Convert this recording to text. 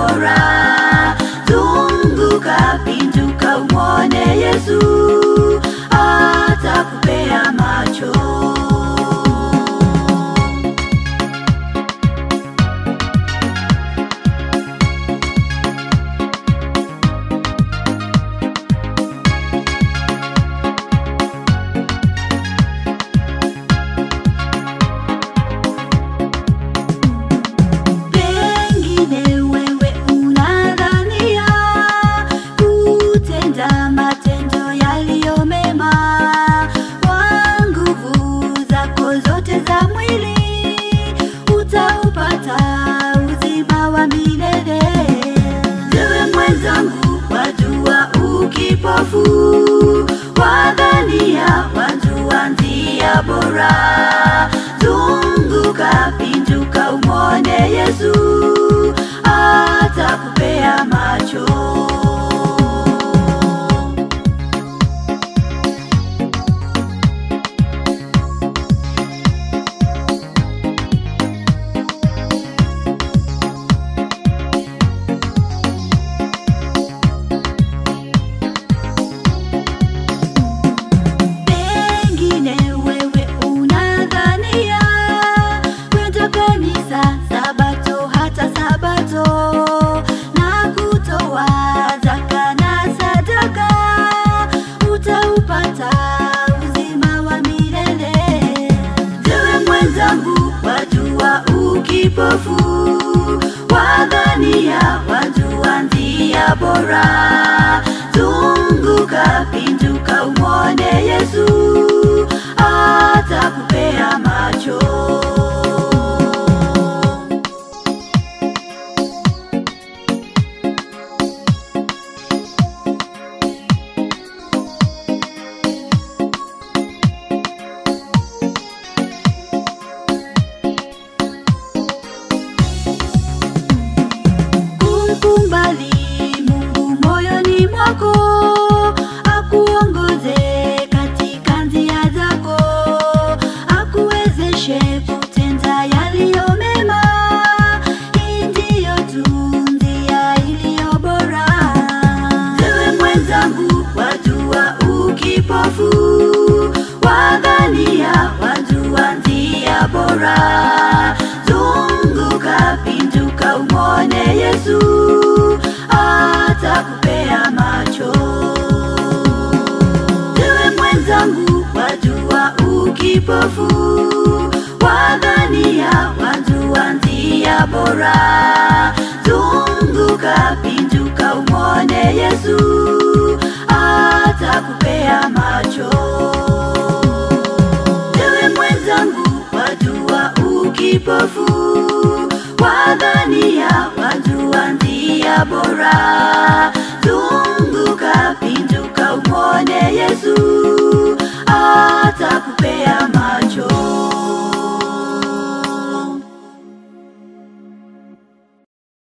bora. Zunguka, pinduka, umwone Yesu, atakupea macho. Pengine wewe unadhania kutenda matendo yaliyo mema kwa nguvu zako zote za mwili, utaupata uzima wa milele. Ewe mwenzangu, wajua ukipofu, wadhania wajua njia bora. Zunguka, pinduka, umwone Yesu, atakupea macho. Pengine wewe unadhania kwenda kanisa Sabato hata Sabato na kutoa zaka na sadaka utaupata uzima wa milele. Ewe mwenzangu, wajua ukipofu, wadhania wajua njia bora. Zunguka, pinduka, umwone Yesu, atakupea macho. Kumkumbali Mungu moyoni mwako, akuongoze katika njia zako, akuwezeshe kutenda yaliyo mema. Hii ndiyo tu njia iliyo bora. Ewe mwenzangu, wajua ukipofu, wadhania wajua njia bora. Zunguka, pinduka, umwone Yesu, atakupea macho. Ewe mwenzangu, wajua ukipofu, wadhania wajua njia bora. Zunguka, pinduka, umwone Yesu, atakupea macho. Ewe mwenzangu, wajua ukipofu, wadhania wajua njia bora. Zunguka, pinduka, umwone Yesu, atakupea